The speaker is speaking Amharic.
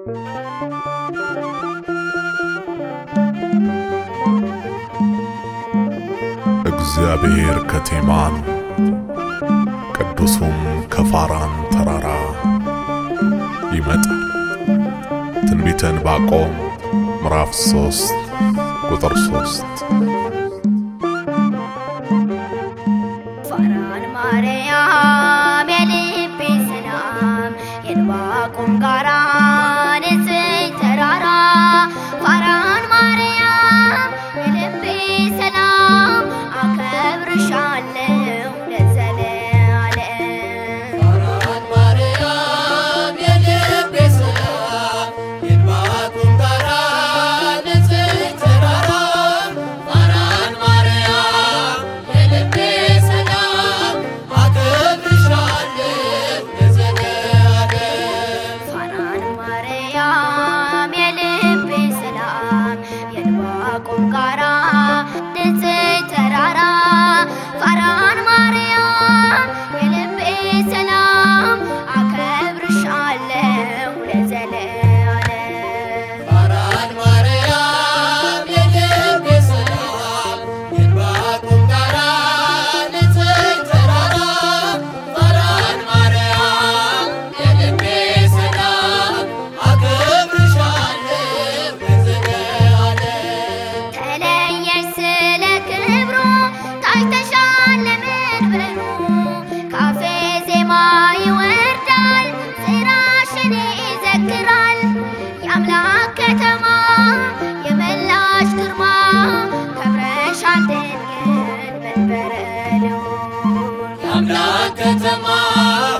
እግዚአብሔር ከቴማን ቅዱሱም ከፋራን ተራራ ይመጣል። ትንቢተ ዕንባቆም ምዕራፍ ሶስት ቁጥር ሶስት ፋራን ማርያም የልቤ ሰላም የዕንባቆም ጋራ ንጽሕት ተራራ ፋራን ማርያም የልቤ ሰላም አከብርሻለሁ ለዘለዓለም ፋራን ማርያም የልቤ ሰላም የዕንባቆም ጋራ ንጽሕት ተራራ ፋራን ማርያም የልቤ ሰላም አከብርሻለሁ ለዘለዓለም ፋራን ማርያም የልቤ ሰላም የዕንባቆም ጋራ ንጽሕት ተራራ ፋራን ማርያም የልቤ ሰላም አከብርሻለሁ ለዘለዓለም ፋራን ማርያም የልቤ ሰላም የዕንባቆም ጋራ ንጽሕት ተራራ ፋራን ማርያም የልቤ ሰላም አከብርሻለሁ ለዘለዓለም ተለየሽ ስለ ክብሩ ታጭተሻል ለመንበሩ ካፌ ዜማ ይወርዳል ስራሽን ይዘክራል የአምላክ ከተማ የመላሽ ግርማ ከብረሻል ድንግል መንበረ ልዑል የአምላክ ከተማ